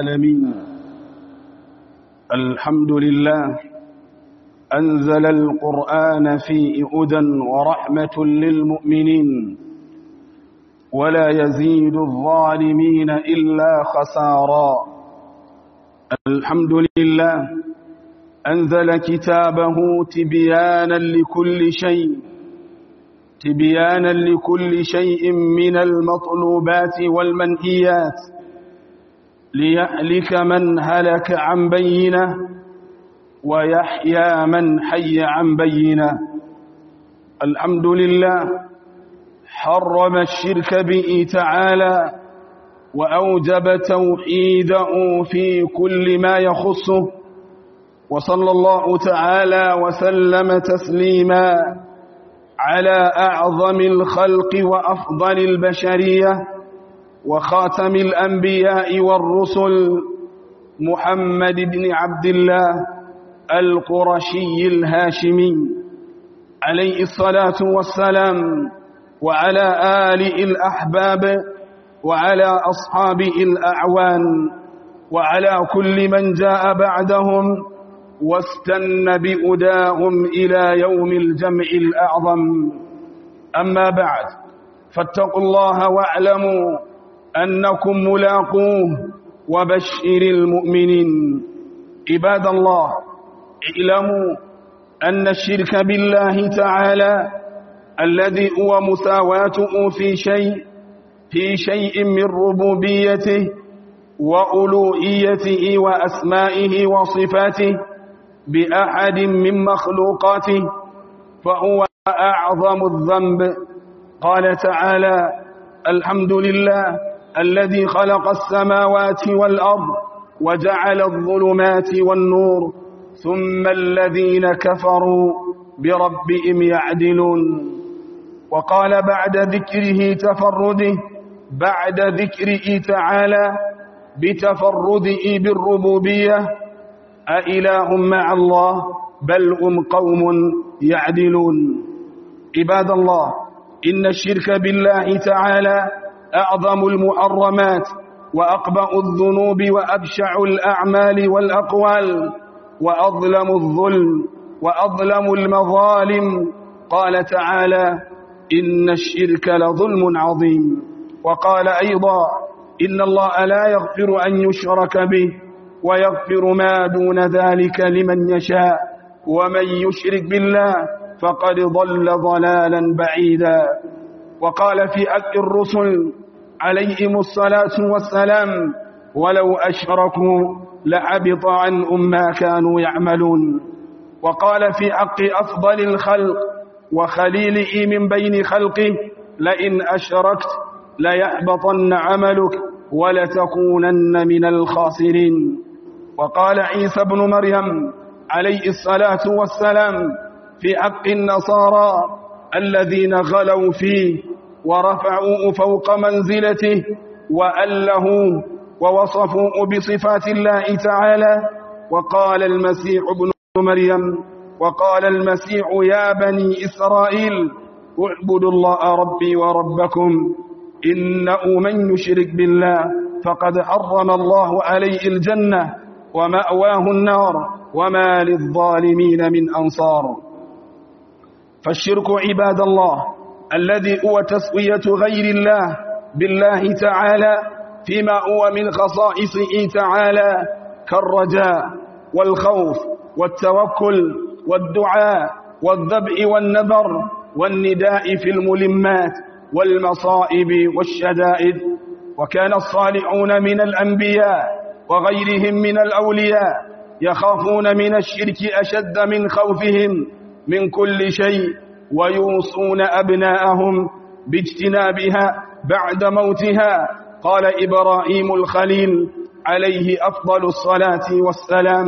العالمين الحمد لله أنزل القرآن في هدى ورحمة للمؤمنين ولا يزيد الظالمين إلا خسارا الحمد لله أنزل كتابه تبيانا لكل شيء تبيانا لكل شيء من المطلوبات والمنهيات ليهلك من هلك عن بينه ويحيى من حي عن بينه الحمد لله حرم الشرك به تعالى وأوجب توحيده في كل ما يخصه وصلى الله تعالى وسلم تسليما على أعظم الخلق وأفضل البشرية وخاتم الأنبياء والرسل محمد بن عبد الله القرشي الهاشمي عليه الصلاة والسلام وعلى آله الأحباب وعلى أصحابه الأعوان وعلى كل من جاء بعدهم واستن بأداهم إلى يوم الجمع الأعظم أما بعد فاتقوا الله واعلموا أنكم ملاقوه وبشر المؤمنين عباد الله اعلموا أن الشرك بالله تعالى الذي هو مساواته في شيء في شيء من ربوبيته وألوهيته وأسمائه وصفاته بأحد من مخلوقاته فهو أعظم الذنب قال تعالى الحمد لله الذي خلق السماوات والأرض وجعل الظلمات والنور ثم الذين كفروا بربهم يعدلون وقال بعد ذكره تفرده بعد ذكره تعالى بتفرده بالربوبية أإله مع الله بل هم قوم يعدلون عباد الله إن الشرك بالله تعالى أعظم المحرمات وأقبأ الذنوب وأبشع الأعمال والأقوال وأظلم الظلم وأظلم المظالم قال تعالى إن الشرك لظلم عظيم وقال أيضا إن الله لا يغفر أن يشرك به ويغفر ما دون ذلك لمن يشاء ومن يشرك بالله فقد ضل ضلالا بعيدا وقال في أك الرسل عليهم الصلاة والسلام ولو أشركوا لحبط عنهم ما كانوا يعملون وقال في حق أفضل الخلق وخليله من بين خلقه لئن أشركت ليحبطن عملك ولتكونن من الخاسرين وقال عيسى بن مريم عليه الصلاة والسلام في حق النصارى الذين غلوا فيه ورفعوه فوق منزلته وأله ووصفوه بصفات الله تعالى وقال المسيح ابن مريم وقال المسيح يا بني إسرائيل اعبدوا الله ربي وربكم إنه من يشرك بالله فقد حرم الله عليه الجنة ومأواه النار وما للظالمين من أنصار فالشرك عباد الله الذي هو تسوية غير الله بالله تعالى فيما هو من خصائصه تعالى كالرجاء والخوف والتوكل والدعاء والذبح والنذر والنداء في الملمات والمصائب والشدائد وكان الصالحون من الأنبياء وغيرهم من الأولياء يخافون من الشرك أشد من خوفهم من كل شيء ويوصون أبناءهم باجتنابها بعد موتها قال إبراهيم الخليل عليه أفضل الصلاة والسلام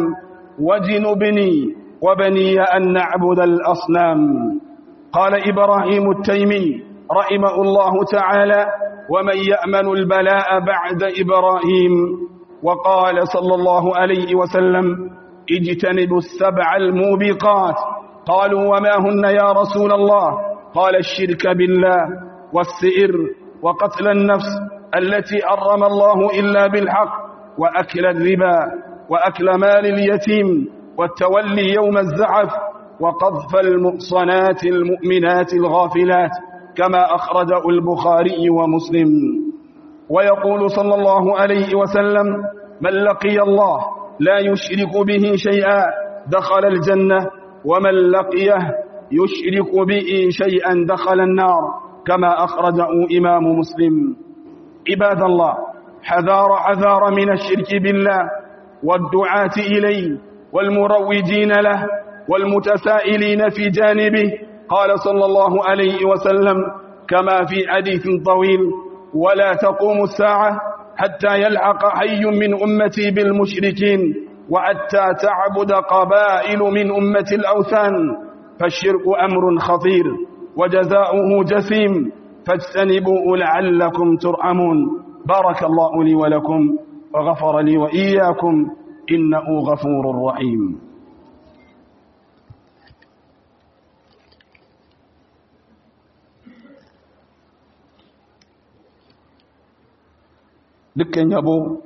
وجنبني وبني أن نعبد الأصنام قال إبراهيم التيمي رحمه الله تعالى ومن يأمن البلاء بعد إبراهيم وقال صلى الله عليه وسلم اجتنبوا السبع الموبقات قالوا وما هن يا رسول الله قال الشرك بالله والسئر وقتل النفس التي أرم الله إلا بالحق وأكل الربا وأكل مال اليتيم والتولي يوم الزعف وقذف المحصنات المؤمنات الغافلات كما أخرجه البخاري ومسلم ويقول صلى الله عليه وسلم من لقي الله لا يشرك به شيئا دخل الجنة ومن لقيه يشرك به شيئا دخل النار كما أخرجه إمام مسلم عباد الله حذار حذار من الشرك بالله والدعاة إليه والمروجين له والمتسائلين في جانبه قال صلى الله عليه وسلم كما في حديث طويل ولا تقوم الساعة حتى يلحق حي من أمتي بالمشركين وحتى تعبد قبائل من أمة الأوثان فالشرك أمر خطير وجزاؤه جسيم فاجتنبوه لعلكم ترحمون بارك الله لي ولكم وغفر لي وإياكم إنه غفور رحيم dukkan yabo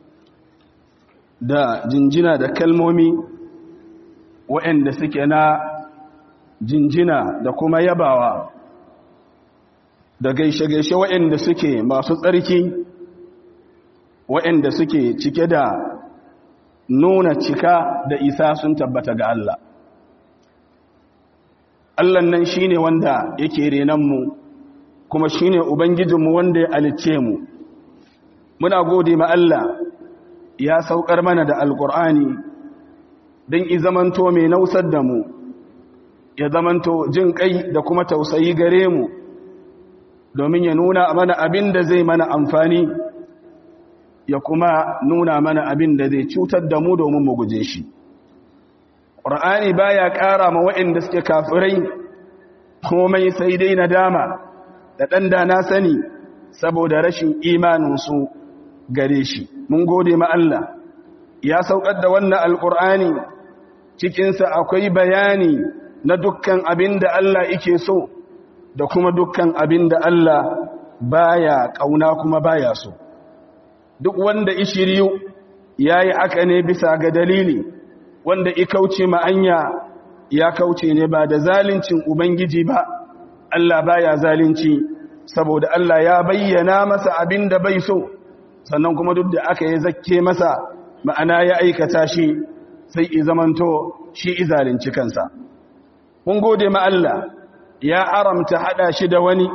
da jinjina da kalmomi waɗanda suke na jinjina da kuma yabawa da gaishe-gaishe waɗanda suke masu tsarki waɗanda suke cike da nuna cika da isa sun tabbata ga Allah Allah nan shine wanda yake renanmu kuma shine ubangijinmu wanda ya alice mu muna gode ma Allah ya saukar mana da alkur'ani don i zamanto mai nausar da mu ya zamanto jin kai da kuma tausayi gare mu domin ya nuna mana abin da zai mana amfani ya kuma nuna mana abin da zai cutar da mu domin mu guje shi ƙur'ani baya ƙara ma waɗanda suke kafirai komai sai dai nadama da ɗan da na sani saboda rashin imaninsu gare shi mun gode ma Allah ya saukar da wannan alƙur'ani cikinsa akwai bayani na dukkan abin da Allah yake so da kuma dukkan abin da Allah baya ƙauna kuma baya so duk wanda ishiriyu ya yi haka ne bisa ga dalili wanda ikauce ma'anya ya kauce ne ba da zalincin ubangiji ba Allah baya zalunci saboda Allah ya bayyana masa abin da bai so sannan kuma duk da aka yi zakke masa ma'ana ya aikata shi sai i zamanto shi izalinci kansa mun gode ma Allah ya aramta hada shi da wani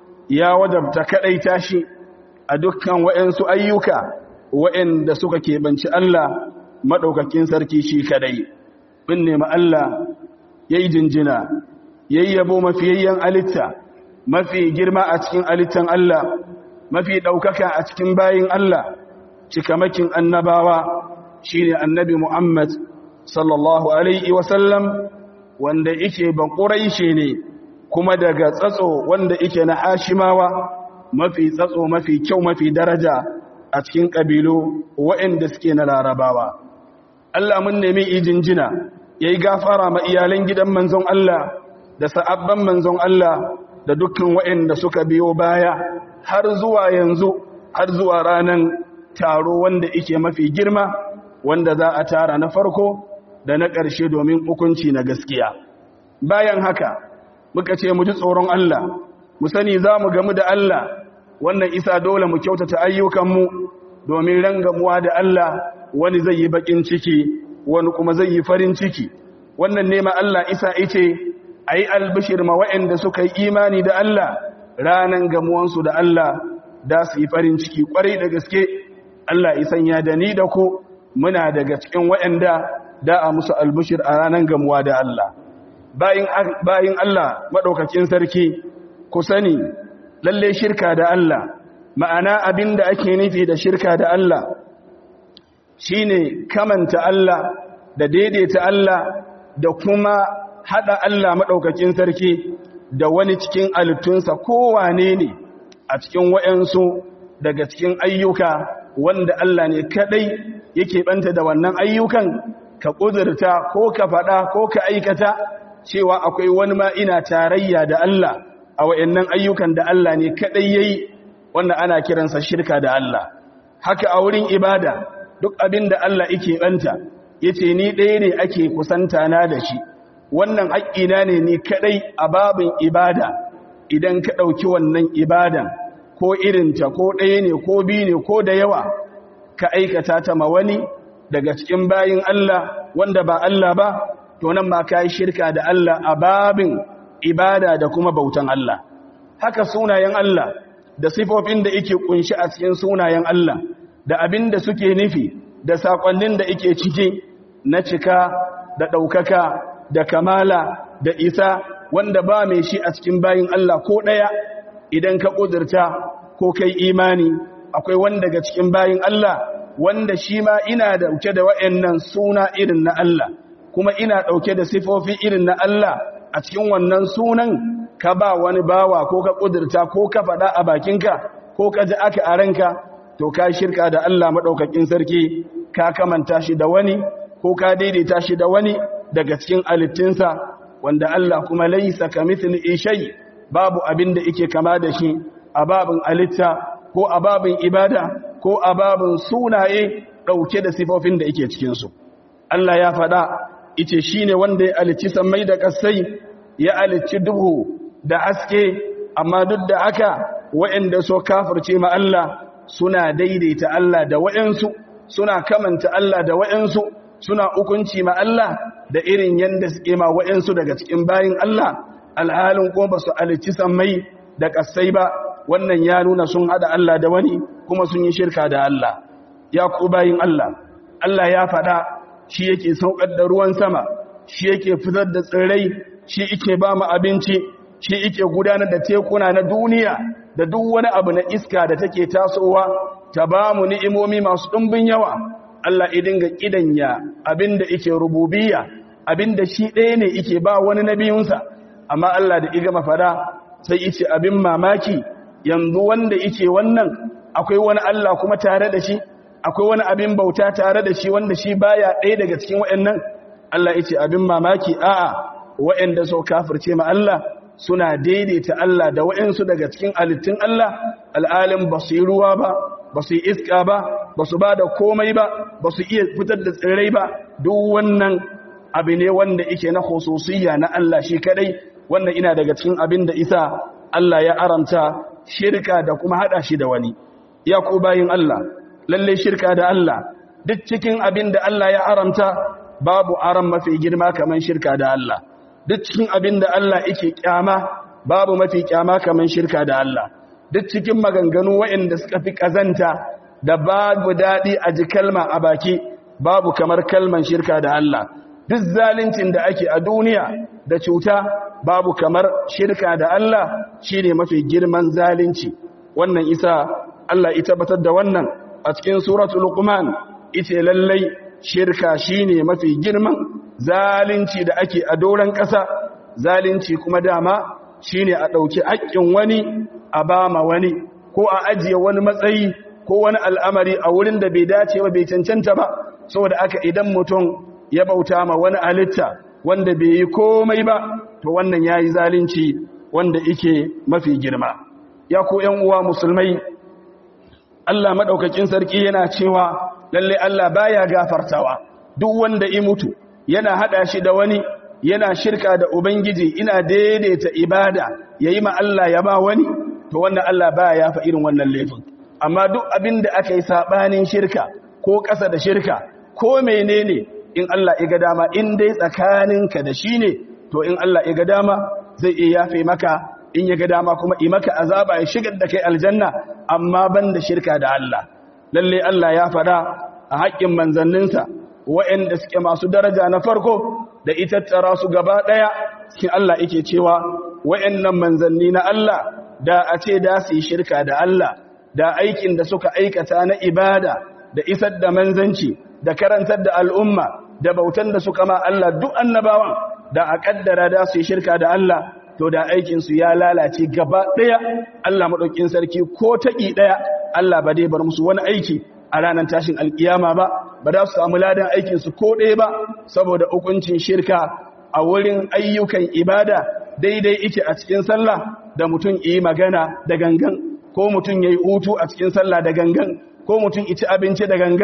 ya wadabta kadaita shi a dukkan waɗansu ayyuka waɗanda suka keɓanci Allah maɗaukakin sarki shi kadai bin nema Allah ya yi jinjina ya yi yabo mafiyayyen alitta mafi girma a cikin alittan Allah mafi ɗaukaka a cikin bayin Allah cikamakin annabawa shi ne annabi Muhammad sallallahu Alaihi wasallam wanda ike baƙurai shi ne kuma daga tsatso wanda ike na hashimawa mafi tsatso mafi kyau mafi daraja a cikin ƙabilu waɗanda suke na larabawa Allah mun nemi ijinjina ya yi gafara ma iyalan gidan manzon Allah da sa'abban manzon Allah da dukkan waɗanda suka biyo baya har zuwa yanzu har zuwa ranar taro wanda ike mafi girma wanda za a tara na farko da na ƙarshe domin hukunci na gaskiya bayan haka muka ce mu ji tsoron Allah mu sani za mu gamu da Allah wannan isa dole mu kyautata ayyukanmu domin rangamuwa da Allah wani zai yi bakin ciki wani kuma zai yi farin ciki wannan nema Allah isa ice a yi albishir ma waɗanda suka yi imani da Allah ranan gamuwansu da Allah da su yi farin ciki kwarai da gaske Allah isan ya da ni da ku muna daga cikin waɗanda da a musu albishir a ranan gamuwa da Allah bayin Allah maɗaukakin sarki ku sani lalle shirka da Allah ma'ana abin da ake nufi da shirka da Allah shine kamanta Allah da daidaita Allah da kuma hada Allah maɗaukakin sarki da wani cikin alittunsa kowane ne a cikin wayansu daga cikin ayyuka wanda Allah ne kadai yake banta da wannan ayyukan ka kudurta ko ka faɗa ko ka aikata cewa akwai wani ma ina tarayya da Allah a wayannan ayyukan da Allah ne kadai yayi wanda ana kiransa shirka da Allah haka a wurin ibada duk abin da Allah yake banta yace ni ɗaya ne ake kusanta na da shi wannan haƙƙina ne ni kadai a babin ibada idan ka ɗauki wannan ibadan ko irinta ko ɗaya ne ko biyu ne ko da yawa ka aikata ta ma wani daga cikin bayin Allah wanda ba Allah ba to nan ma ka yi shirka da Allah a babin ibada da kuma bautan Allah haka sunayen Allah da sifofin da yake kunshi a cikin sunayen Allah da abin da suke nufi da sakonnin da yake ciki na cika da ɗaukaka da kamala da isa wanda ba mai shi a cikin bayin Allah ko ɗaya idan ka ƙudurta ko kai imani akwai wanda daga cikin bayin Allah wanda shi ma ina dauke da wa'annan suna irin na Allah kuma ina dauke da sifofi irin na Allah a cikin wannan sunan ka ba wani bawa ko ka kudurta ko ka faɗa a bakinka ko ka ji aka a ranka to ka shirka da Allah maɗaukakin sarki ka kamanta shi da wani ko ka daidaita shi da wani daga cikin alittinsa wanda Allah kuma laisa ka mithli shay babu abin da yake kama da shi a babin alitta ko a babin ibada ko a babin sunaye ɗauke da sifofin da yake cikinsu Allah ya faɗa ice shi ne wanda ya alici sammai da ƙasai ya alici duhu da haske amma duk da aka wa'anda so kafirce ma Allah suna daidaita Allah da wa'ansu suna kamanta Allah da wa'ansu suna hukunci ma Allah da irin yanda suke ma wa'ansu daga cikin bayin Allah alhalin ko ba su alici sammai da ƙasai ba wannan ya nuna sun hada Allah da wani kuma sun yi shirka da Allah ya ku bayin Allah Allah ya faɗa shi yake saukar da ruwan sama shi yake fitar da tsirrai shi yake ba mu abinci shi yake gudanar da tekuna na duniya da duk wani abu na iska da take tasowa ta ba mu ni'imomi masu ɗumbin yawa Allah ya dinga kidanya abinda yake rububiyya abinda shi ɗaya ne yake ba wani nabiyunsa amma Allah da iga mafada sai yace abin mamaki yanzu wanda yake wannan akwai wani Allah kuma tare da shi akwai wani abin bauta tare da shi wanda shi baya ɗaya daga cikin waɗannan Allah yace abin mamaki a'a waɗanda so kafirce ma Allah suna daidaita Allah da waɗansu daga cikin alittun Allah al'alim ba su yi ruwa ba ba su yi iska ba ba su ba da komai ba ba su iya fitar da tsirrai ba duk wannan abu ne wanda yake na khususiyya na Allah shi kadai wannan ina daga cikin abin da isa Allah ya aranta shirka da kuma hada shi da wani ya ku bayin Allah lalle shirka da Allah duk cikin abin da Allah ya aranta babu aran mafi girma kaman shirka da Allah duk cikin abin da Allah yake kyama babu mafi kyama kaman shirka da Allah duk cikin maganganu waɗanda suka fi kazanta da babu dadi a ji kalma a baki babu kamar kalman shirka da Allah duk zalincin da ake a duniya da cuta babu kamar shirka da Allah shine mafi girman zalunci wannan isa Allah ya tabbatar da wannan a cikin suratul luqman ite lallai shirka shine mafi girman zalunci da ake a doran ƙasa zalunci kuma dama shine a ɗauki haƙƙin wani a bama wani ko a ajiye wani matsayi ko wani al'amari a wurin da bai dace ba bai cancanta ba saboda aka idan mutum ya bauta ma wani alitta wanda bai yi komai ba to wannan ya yi zalunci wanda ike mafi girma ya ku ‘yan uwa musulmai Allah maɗaukakin sarki yana cewa lalle Allah baya gafartawa duk wanda i mutu yana haɗa shi da wani yana shirka da Ubangiji ina daidaita ibada ya yi ma Allah ya ba wani to wannan Allah baya yafa irin wannan laifin amma duk abin da aka yi saɓanin shirka ko ƙasa da shirka ko menene in Allah ya ga dama in dai tsakaninka da shi ne to in Allah ya ga dama zai iya yafe maka in ya ga dama kuma yi maka azaba ya shigar da kai aljanna amma ban da shirka da Allah lalle Allah ya faɗa a haƙƙin manzanninsa waɗanda suke masu daraja na farko da ita tara su gaba ɗaya cikin Allah yake cewa waɗannan manzanni na Allah da a ce da su yi shirka da Allah da aikin da suka aikata na ibada da isar da manzanci da karantar da al'umma da bautan da suka ma Allah duk annabawan da a kaddara da su yi shirka da Allah to da aikinsu ya lalace gaba ɗaya Allah maɗaukin sarki ko taƙi ɗaya Allah ba dai bar musu wani aiki a ranar tashin alƙiyama ba ba za su samu ladan aikinsu ko ɗaya ba saboda hukuncin shirka a wurin ayyukan ibada daidai ike a cikin sallah da mutum yi magana da gangan ko mutum ya yi hutu a cikin sallah da gangan ko mutum ci abinci da gangan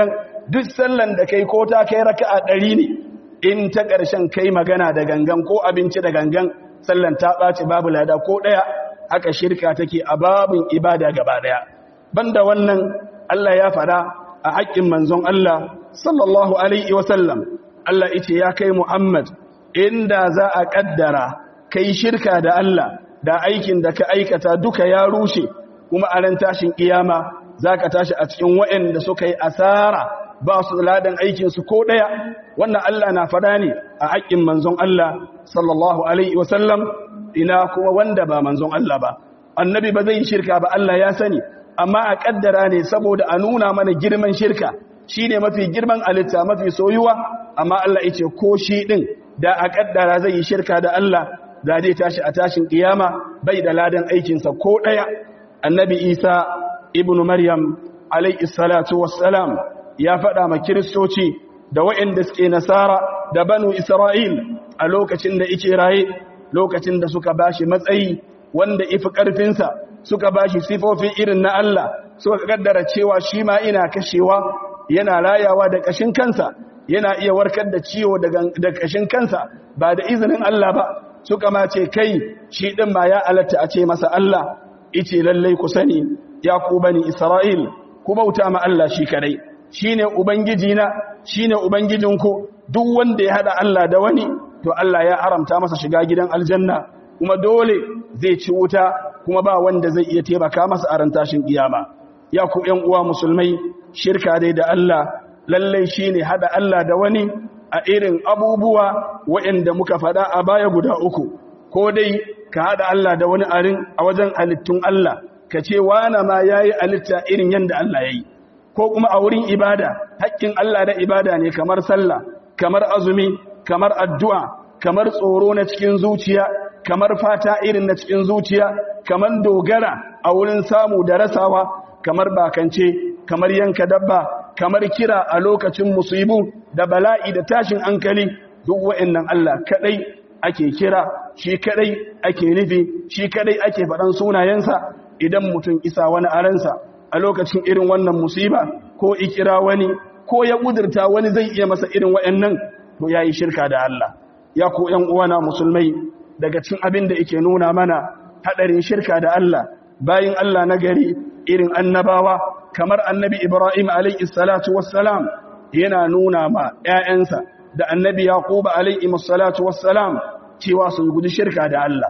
duk sallan da kai ko ta kai raka'a ɗari ne in ta ƙarshen kai magana da gangan ko abinci da gangan sallan ta ɓaci babu lada ko ɗaya haka shirka take a babin ibada gaba ɗaya banda wannan Allah ya faɗa a haƙƙin manzon Allah sallallahu alaihi wasallam Allah ita ya kai Muhammad inda za a ƙaddara kai shirka da Allah da aikin da ka aikata duka ya rushe kuma a ran tashin kiyama za ka tashi a cikin waɗanda suka yi asara ba su ladan aikinsu ko ɗaya wannan Allah na faɗa ne a haƙƙin manzon Allah sallallahu alaihi wasallam ina kuma wanda ba manzon Allah ba annabi ba zai shirka ba Allah ya sani amma a ƙaddara ne saboda a nuna mana girman shirka shi ne mafi girman alitta mafi soyuwa amma Allah ya ce ko shi ɗin da a ƙaddara zai yi shirka da Allah da zai tashi a tashin ƙiyama bai da ladan aikinsa ko ɗaya annabi isa ibnu maryam alaihi salatu wassalam ya faɗa ma kiristoci da waɗanda suke nasara da banu isra'il a lokacin da ike raye lokacin da suka bashi matsayi wanda ifi ƙarfinsa suka bashi sifofi irin na Allah suka kaddara cewa shi ma ina kashewa yana rayawa da ƙashin kansa yana iya warkar da ciwo da ƙashin kansa ba da izinin Allah ba suka ma ce kai shi ɗin ma ya alatta a ce masa Allah ice lallai ku sani ya ku bani Isra'il ku bauta ma Allah shi kadai shi ne Ubangijina shi ne Ubangijinku duk wanda ya haɗa Allah da wani to Allah ya haramta masa shiga gidan aljanna kuma dole zai ci wuta kuma ba wanda zai iya taimaka masa a rantashin kiyama ya ku ƴan uwa musulmai shirka dai da Allah lallai shine haɗa Allah da wani a irin abubuwa waɗanda muka faɗa a baya guda uku ko dai ka haɗa Allah da wani arin a wajen halittun Allah ka ce wana ma ya yi halitta irin yadda Allah ya yi ko kuma a wurin ibada haƙƙin Allah da ibada ne kamar sallah kamar azumi kamar addu'a kamar tsoro na cikin zuciya kamar fata irin na cikin zuciya kamar dogara a wurin samu da rasawa kamar bakance kamar yanka dabba kamar kira a lokacin musibu da bala'i da tashin hankali duk wa'annan Allah kadai ake kira shi kadai ake nufi shi kadai ake faɗan sunayensa idan mutum isa wani aransa a lokacin irin wannan musiba ko ikira wani ko ya kudurta wani zai iya masa irin wa'annan to yayi shirka da Allah ya ko ƴan uwana musulmai daga cikin abin da yake nuna mana hadarin shirka da Allah bayin Allah na gari irin annabawa kamar annabi Ibrahim alayhi salatu wassalam yana nuna ma ƴaƴansa da annabi Yaqub alayhi salatu wassalam cewa su guji shirka da Allah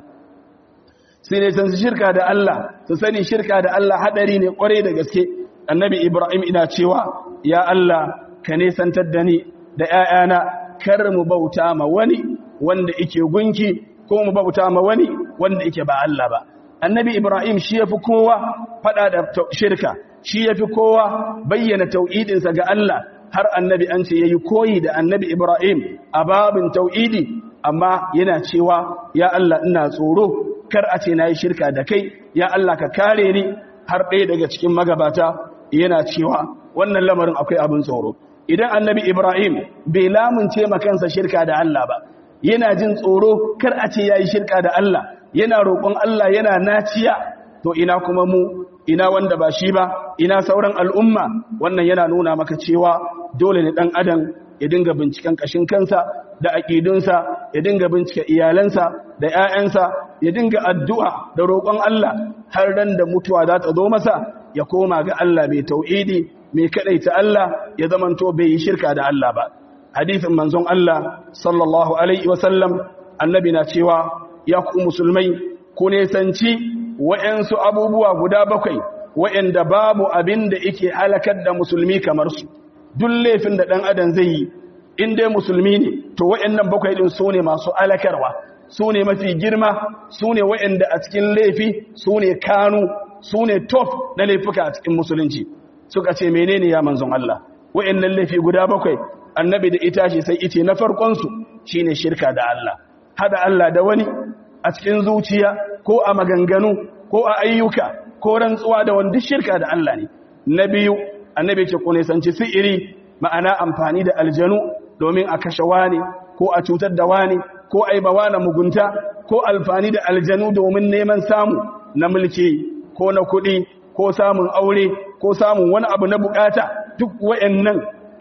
sai ne san shirka da Allah su sani shirka da Allah hadari ne kware da gaske annabi Ibrahim ina cewa ya Allah ka ne santar da ni da ƴaƴana kar mu bauta ma wani wanda yake gunki ko mu bauta ma wani wanda yake ba Allah ba annabi Ibrahim shi yafi kowa fada da shirka shi yafi kowa bayyana tauhidinsa ga Allah har annabi an ce yayi koyi da annabi Ibrahim a babin tauhidi amma yana cewa ya Allah ina tsoro kar a ce nayi shirka da kai ya Allah ka kare ni har ɗaya daga cikin magabata yana cewa wannan lamarin akwai abin tsoro idan annabi Ibrahim bai lamunce kansa shirka da Allah ba yana jin tsoro kar a ce yayi shirka da Allah yana roƙon Allah yana naciya to ina kuma mu ina wanda ba shi ba ina sauran al'umma wannan yana nuna maka cewa dole ne dan adam ya dinga binciken kashin kansa da aƙidunsa ya dinga bincike iyalansa da ‘ya'yansa ya dinga addu'a da roƙon Allah har ran da mutuwa za ta zo masa ya koma ga Allah mai tau'idi mai kaɗaita Allah ya zamanto bai yi shirka da Allah ba hadithin manzon Allah sallallahu alaihi wasallam annabi na cewa ya ku musulmai ku nesanci wa'yansu abubuwa guda bakwai wa'yanda babu abin da ike halakar da musulmi kamar su duk laifin da ɗan adam zai yi in dai musulmi ne to wa'yannan bakwai ɗin su ne masu alakarwa su ne mafi girma su ne wa'yanda a cikin laifi su ne kanu su ne top na laifuka a cikin musulunci suka ce menene ya manzon Allah wa'yannan laifi guda bakwai annabi da ita ce sai ice na farkonsu shi ne shirka da Allah hada Allah da wani a cikin zuciya ko a maganganu ko a ayyuka ko rantsuwa da wanda shirka da Allah ne na biyu annabi ce ku nisanci si'iri ma'ana amfani da aljanu domin a kashe wani ko a cutar da wani ko a yi ba wani mugunta ko alfani da aljanu domin neman samu na mulki ko na kuɗi ko samun aure ko samun wani abu na bukata duk wa'annan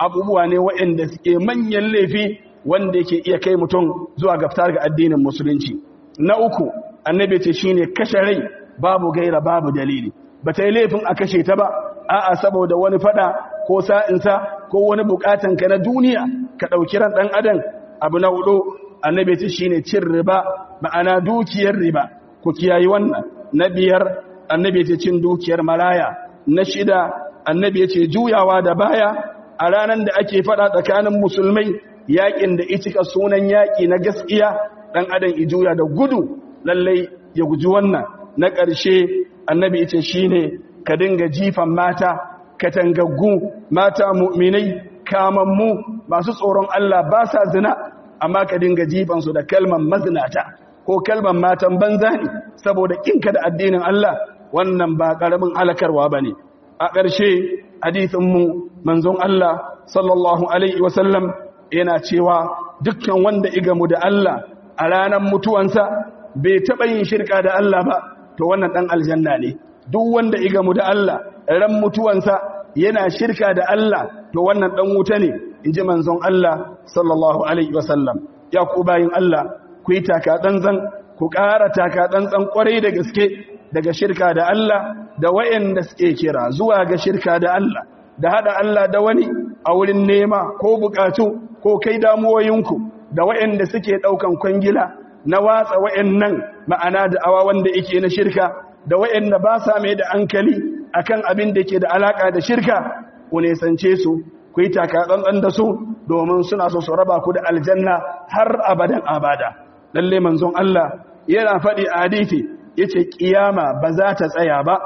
abubuwa ne waɗanda suke manyan laifi wanda yake iya kai mutum zuwa gaftar ga addinin musulunci na uku annabi ce shine kashe rai babu gaira babu dalili ba ta yi laifin a kashe ta ba a'a saboda wani fada ko sa'insa ko wani bukatan ka na duniya ka ɗauki ran ɗan adam abu na hudu annabi ce shine cin riba ma'ana dukiyar riba ku kiyayi wannan na biyar annabi ce cin dukiyar maraya na shida annabi ce juyawa da baya a ranar da ake fada tsakanin musulmai yakin da icika sunan yaki na gaskiya dan adam ijuya da gudu lallai ya guji wannan na ƙarshe annabi ce shine ka dinga jifan mata katangaggu mata mu'minai kamammu masu tsoron Allah ba sa zina amma ka dinga jifan su da kalman mazinata ko kalman matan banza ne saboda kinka da addinin Allah wannan ba karamin halakarwa bane a ƙarshe hadisin mu manzon Allah sallallahu alaihi wasallam yana cewa dukkan wanda igamu da Allah a ranar mutuwansa bai taɓa yin shirka da Allah ba to wannan ɗan aljanna ne duk wanda igamu da Allah ran mutuwansa yana shirka da Allah to wannan ɗan wuta ne in ji manzon Allah sallallahu alaihi wasallam ya ku bayin Allah ku yi taka tsantsan ku ƙara taka tsantsan ƙwarai da gaske daga shirka da Allah da wayanda suke kira zuwa ga shirka da Allah da hada Allah da wani a wurin nema ko bukatu ko kai damuwoyinku da wayanda suke daukan kwangila na watsa wayannan ma'ana da awa wanda yake na shirka da wayanda ba sa mai da hankali akan abin da ke da alaka da shirka ku nesance su ku yi taka tsantsan da su domin suna so su raba ku da aljanna har abadan abada lalle manzon Allah yana faɗi a hadisi yace kiyama ba za ta tsaya ba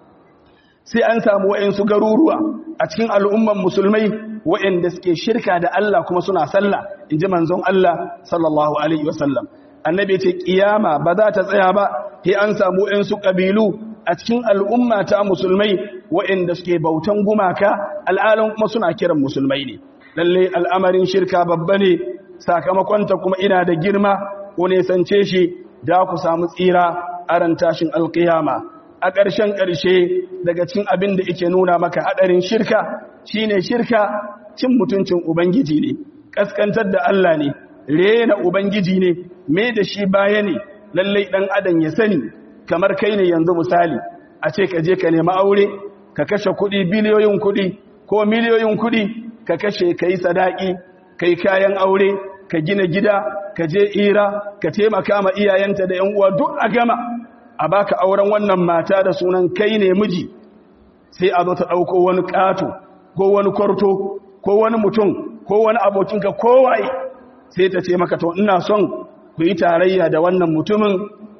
sai an samu wayansu garuruwa a cikin al'umman musulmai wayanda suke shirka da Allah kuma suna sallah inji manzon Allah sallallahu alaihi wasallam annabi yace kiyama ba za ta tsaya ba sai an samu wayansu kabilu a cikin al'umma ta musulmai wayanda suke bautan gumaka al'alan kuma suna kiran musulmai ne lalle al'amarin shirka babba ne sakamakonta kuma ina da girma ko ne sance shi da ku samu tsira a ran tashin alkiyama a ƙarshen ƙarshe daga cin abin da ike nuna maka haɗarin shirka shine shirka cin mutuncin ubangiji ne ƙaskantar da Allah ne rena ubangiji ne me da shi baya ne lallai ɗan adam ya sani kamar kai ne yanzu misali a ce ka je ka nemi aure ka kashe kuɗi biliyoyin kuɗi ko miliyoyin kuɗi ka kashe ka yi sadaki ka yi kayan aure ka gina gida ka je ira ka taimaka ma iyayenta da yan uwa duk a gama a baka auren wannan mata da sunan kai ne miji sai a zo ta dauko wani kato ko wani kwarto ko wani mutum ko wani abokinka kowaye sai ta ce maka to ina son ku yi tarayya da wannan mutumin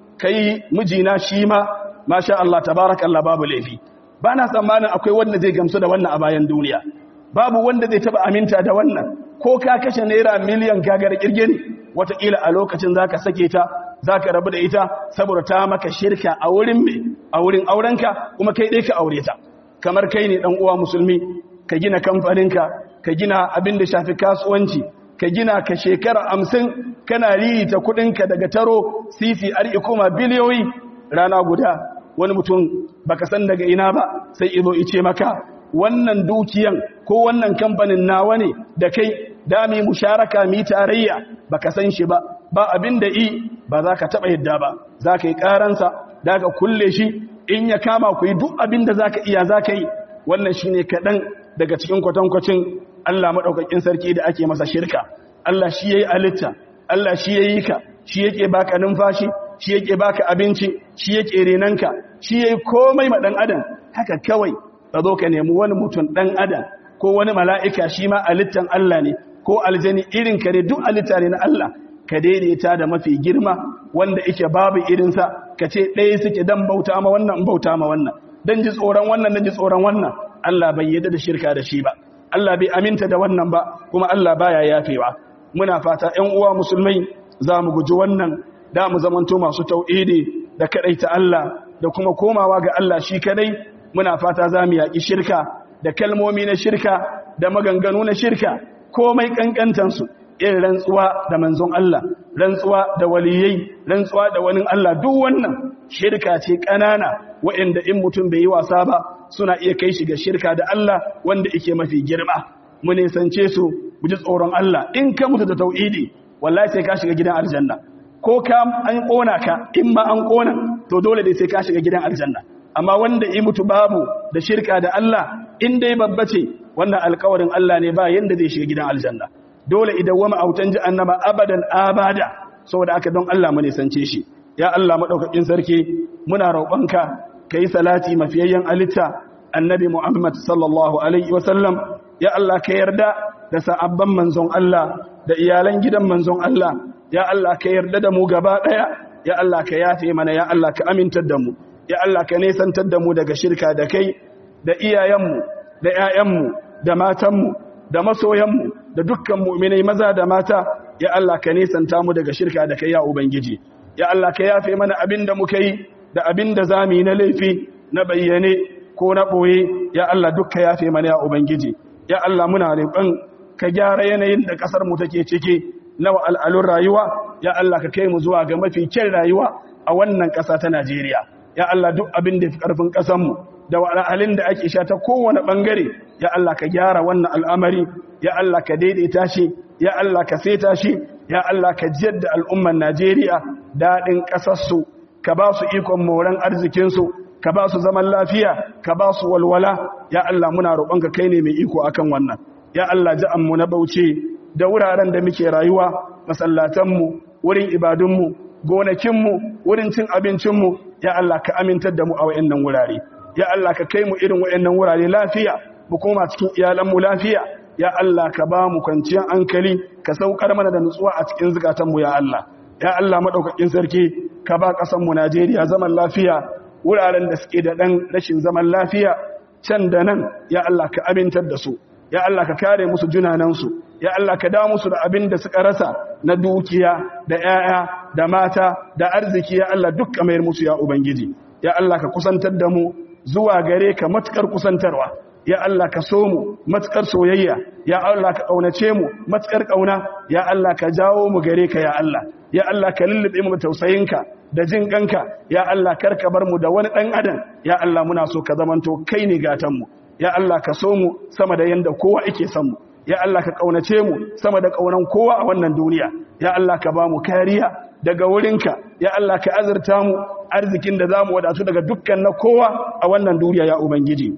kai mijina shi ma masha Allah tabarakallah babu laifi ba na tsammanin akwai wanda zai gamsu da wannan a bayan duniya babu wanda zai taba aminta da wannan ko ka kashe naira miliyan gagar kirge ne wataƙila a lokacin za ka sake ta za ka rabu da ita saboda ta maka shirka a wurin mai a wurin aurenka kuma kai ɗai ka aure ta kamar kai ne ɗan uwa musulmi ka gina kamfaninka ka gina abin da shafi kasuwanci ka gina ka shekara hamsin kana ririta kuɗinka daga taro sisi ari kuma biliyoyi rana guda wani mutum baka san daga ina ba sai izo ice maka wannan dukiyan ko wannan kamfanin nawa ne da kai dami musharaka mi tarayya baka san shi ba ba abin da i ba za ka taɓa yadda ba za ka yi ƙaransa da ka kulle shi in ya kama ku yi duk abin da za ka iya za ka yi wannan shi ne kaɗan daga cikin kwatankwacin Allah maɗaukakin sarki da ake masa shirka Allah shi ya yi alitta Allah shi ya yi ka shi yake baka numfashi shi yake baka abinci shi yake renanka shi ya yi komai ma ɗan adam haka kawai ka zo ka nemi wani mutum ɗan adam ko wani mala'ika shi ma alittan Allah ne ko aljani irin kare duk alitta ne na Allah ka daidaita da mafi girma wanda ike babu irinsa ka ce ɗaya suke dan bauta ma wannan bauta ma wannan dan ji tsoron wannan dan ji tsoron wannan Allah bai yadda da shirka da shi ba Allah bai aminta da wannan ba kuma Allah baya yafewa muna fata ƴan uwa musulmai za mu guji wannan da mu zamanto masu tauhidi da kadaita Allah da kuma komawa ga Allah shi kadai muna fata za mu yaƙi shirka da kalmomi na shirka da maganganu na shirka komai kankantansu irin rantsuwa da manzon Allah rantsuwa da waliyai rantsuwa da wani Allah duk wannan shirka ce ƙanana waɗanda in mutum bai yi wasa ba suna iya kai shi ga shirka da Allah wanda yake mafi girma mu nisance su mu ji tsoron Allah in ka mutu da tauhidi wallahi sai ka shiga gidan aljanna ko ka an kona ka in ma an kona to dole dai sai ka shiga gidan aljanna amma wanda ya mutu babu da shirka da Allah in dai babba ce wannan alƙawarin Allah ne ba yanda zai shiga gidan aljanna dole idan wama autan jahannama abadan abada saboda aka don Allah mu nisance shi ya Allah madaukakin sarki muna roƙonka kai salati mafiyayyen alitta annabi Muhammad sallallahu alaihi wasallam ya Allah ka yarda da sa'abban manzon Allah da iyalan gidan manzon Allah ya Allah ka yarda da mu gaba daya ya Allah ka yafe mana ya Allah ka amintar da mu ya Allah ka nesantar da mu daga shirka da kai da iyayenmu da ƴaƴanmu da matanmu da masoyanmu da dukkan mu'minai maza da mata ya Allah ka nesanta mu daga shirka da kai ya ubangiji ya Allah ka yafe mana abin da muka yi da abin da zamu yi na laifi na bayyane ko na ɓoye ya Allah dukka yafe mana ya ubangiji ya Allah muna roƙon ka gyara yanayin da ƙasar mu take ciki na al'alun rayuwa ya Allah ka kai mu zuwa ga mafi kyan rayuwa a wannan ƙasa ta Najeriya ya Allah duk abin da fi ƙarfin ƙasar mu da wahalhalun da ake sha ta kowane ɓangare ya Allah ka gyara wannan al'amari ya Allah ka daidaita shi ya Allah ka seta shi ya Allah ka jiyar da al'umman Najeriya daɗin ƙasarsu ka ba su ikon moran arzikinsu ka ba su zaman lafiya ka ba su walwala ya Allah muna roƙonka kai ne mai iko akan wannan ya Allah mu na bauchi da wuraren da muke rayuwa masallatanmu wurin ibadunmu gonakinmu wurin cin abincinmu ya Allah ka amintar da mu a wayannan wurare ya Allah ka kai mu irin wayannan wurare lafiya mu koma cikin iyalanmu lafiya ya Allah ka ba mu kwanciyar hankali ka saukar mana da nutsuwa a cikin zukatanmu ya Allah ya Allah madaukakin sarki ka ba ƙasar mu Najeriya zaman lafiya wuraren da suke da ɗan rashin zaman lafiya can da nan ya Allah ka amintar da su ya Allah ka kare musu junanansu ya Allah ka da musu da abin da suka rasa na dukiya da 'ya'ya da mata da arziki ya Allah duk mayar musu ya ubangiji ya Allah ka kusantar da mu zuwa gare ka matukar kusantarwa ya Allah ka so mu matukar soyayya ya Allah ka kaunace mu matukar kauna ya Allah ka jawo mu gare ka ya Allah ya Allah ka lullube mu tausayinka da jin kanka ya Allah karka bar mu da wani dan adam ya Allah muna so ka zamanto kai ne gatan mu ya Allah ka so mu sama da yanda kowa yake son mu ya Allah ka kaunace mu sama da kaunan kowa a wannan duniya ya Allah ka ba mu kariya daga wurinka ya Allah ka azurta mu arzikin da zamu wadatu daga dukkan na kowa a wannan duniya ya ubangiji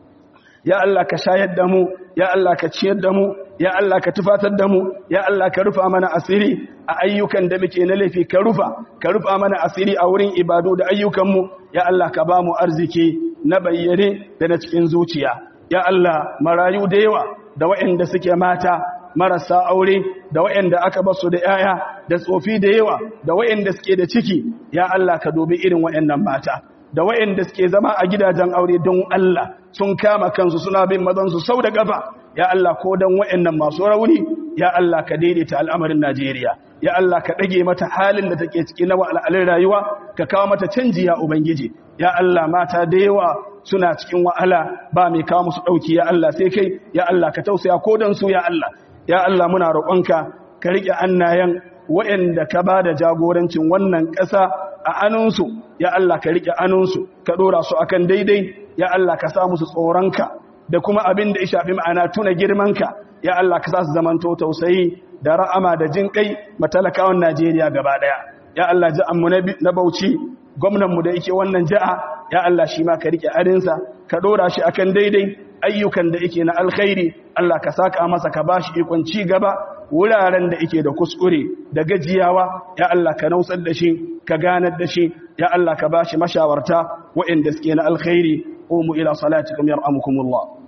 ya Allah ka shayar da mu ya Allah ka ciyar da mu ya Allah ka tufatar da mu ya Allah ka rufa mana asiri a ayyukan da muke na laifi ka rufa ka rufa mana asiri a wurin ibadu da ayyukanmu ya Allah ka ba mu arziki na bayyane da na cikin zuciya ya Allah marayu da yawa da waɗanda suke mata marasa aure da waɗanda aka basu da yaya da tsofi da yawa da waɗanda suke da ciki ya Allah ka dubi irin waɗannan mata da waɗanda suke zama a gidajen aure don Allah sun kama kansu suna bin mazansu sau da gaba ya Allah ko don waɗannan masu rauni ya Allah ka daidaita al'amarin Najeriya ya Allah ka ɗage mata halin da take ciki na wa'alalin rayuwa ka kawo mata canji ya Ubangiji ya Allah mata da yawa suna cikin wahala ba mai kawo musu ɗauki ya Allah sai kai ya Allah ka tausaya ko don su ya Allah ya Allah muna roƙonka ka riƙe annayen waɗanda ka ba da jagorancin wannan ƙasa a anunsu ya Allah ka riƙe anunsu ka ɗora su akan daidai ya Allah ka sa musu tsoronka da kuma abin da ya shafi ma'ana tuna girmanka ya Allah ka sa su zamanto tausayi da ra'ama da jin kai matalakawan Najeriya gaba ɗaya ya Allah ja'anmu na Bauchi gwamnanmu da yake wannan ja'a ya Allah shi ma ka riƙe adinsa ka ɗora shi akan daidai ayyukan da yake na alkhairi Allah ka saka masa ka bashi ikon ci gaba wuraren da yake da kuskure da gajiyawa ya Allah ka nausar da shi ka ganar da shi ya Allah ka bashi mashawarta waɗanda suke na alkhairi qumu ila salatikum yarhamukumullah